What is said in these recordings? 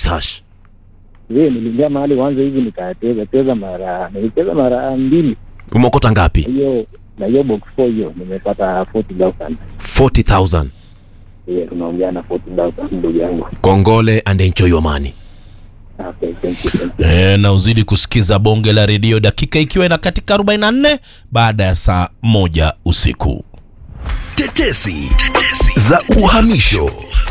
216 hash Je, niliingia mahali mwanzo hivi nikacheza cheza mara nilicheza mara mbili umeokota ngapi hiyo na hiyo box 4 hiyo nimepata 40000 40000 yeah, tunaongea na 40000 ndugu yangu kongole and enjoy your money okay, thank you, thank you. e, na uzidi kusikiza bonge la redio dakika ikiwa ina katika 44 baada ya saa moja usiku Tetesi za uhamisho.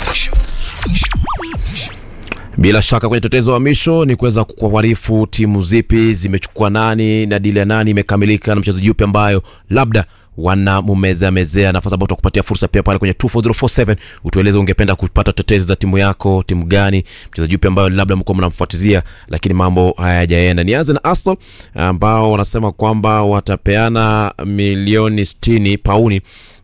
bila shaka kwenye tetezo wa misho ni kuweza kukuarifu timu zipi zimechukua nani na dili ya nani imekamilika na mchezaji yupi ambayo labda wanamumezea mezea nafasi ambayo tutakupatia fursa pia pale kwenye 24047 utueleze ungependa kupata tetezi za timu yako timu gani mchezaji yupi ambayo labda mko mnamfuatizia lakini mambo hayajaenda nianze na Arsenal ambao wanasema kwamba watapeana milioni 60 pauni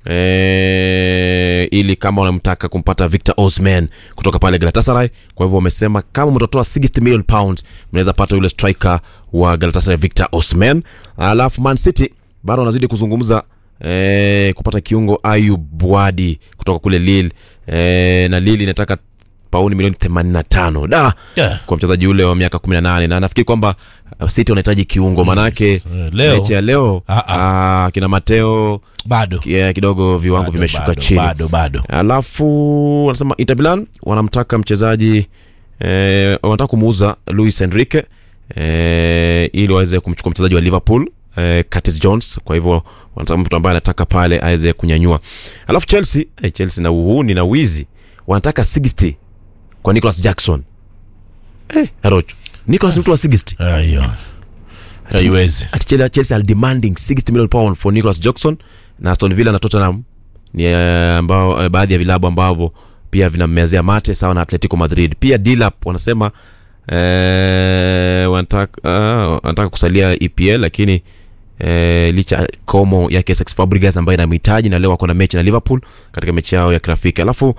e, ili kama wanamtaka kumpata Victor Osimhen kutoka pale Galatasaray. Kwa hivyo wamesema kama mtatoa 60 million pounds mnaweza pata yule striker wa Galatasaray Victor Osimhen. Alafu Man City bado wanazidi kuzungumza e, kupata kiungo Ayub Bwadi kutoka kule Lille e, na Lille inataka pauni milioni 85 da Yeah. kwa mchezaji ule wa miaka 18 na nafikiri kwamba uh, City wanahitaji kiungo manake Eh, leo. mechi ya leo Ah, ah. ah, kina Mateo bado yeah, kidogo viwango Bado, vimeshuka bado, chini bado bado alafu wanasema Inter Milan wanamtaka mchezaji eh, wanataka kumuuza Luis Enrique eh, ili waweze kumchukua mchezaji wa Liverpool eh, Curtis Jones kwa hivyo wanataka mtu ambaye anataka pale aweze kunyanyua alafu Chelsea eh, Chelsea na uhuni na wizi wanataka 60 kwa Nicholas Jackson eh, Arocho Nicholas ni mtu wa 60 Ah, hiyo haiwezi Ati Chelsea- Chelsea are demanding 60 million pound for Nicholas Jackson na Aston Villa na Tottenham ni eh, ambao eh, baadhi ya vilabu ambavyo pia vinammezea mate sawa na Atletico Madrid. Pia Dilap wanasema eh, wanataka ah, wanataka kusalia EPL lakini eh, licha ya komo yake Cesc Fabregas ambaye inamhitaji na leo wako na mechi na Liverpool katika mechi yao ya kirafiki. Alafu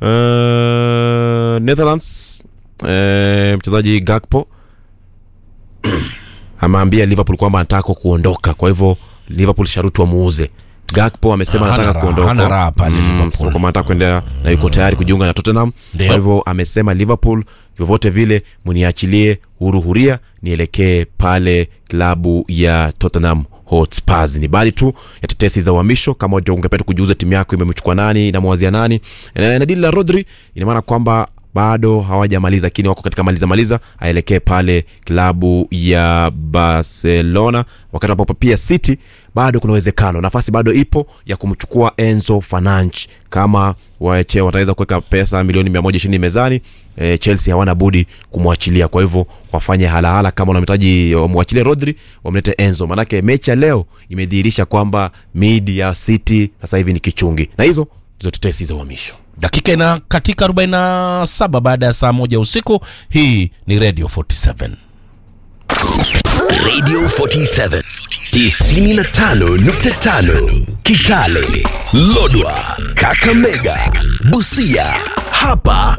eh, Netherlands eh, mchezaji Gakpo ameambia Liverpool kwamba anataka kuondoka, kwa hivyo Liverpool sharuti wamuuze. Gakpo amesema Ah, hana anataka raha, kuondoka, hana raha pale Mm, Liverpool. so kama anataka kuendelea na yuko tayari kujiunga na Tottenham. Ndio. Kwa hivyo amesema Liverpool, vyovyote vile mniachilie huru huria nielekee pale klabu ya Tottenham Hotspurs. Ni baadhi tu ya tetesi za uhamisho. Kama unajua ungependa kujiuza timu yako imemchukua nani, inamwazia nani, na, na dili la Rodri ina maana kwamba bado hawajamaliza lakini wako katika maliza maliza aelekee pale klabu ya barcelona wakati ambapo pia city bado kuna uwezekano nafasi bado ipo ya kumchukua enzo fananch kama wache wataweza kuweka pesa milioni 120 mezani e, chelsea hawana budi kumwachilia kwa hivyo wafanye halahala kama wanamhitaji wamwachilie rodri wamlete enzo manake mechi ya leo imedhihirisha kwamba mid ya city sasa hivi ni kichungi na hizo ndizo tetesi za uhamisho dakika ina katika 47 baada ya saa moja usiku hii ni radio 47 Radio 47 95.5 Kitale, Lodwa, Kakamega, Busia. Hapa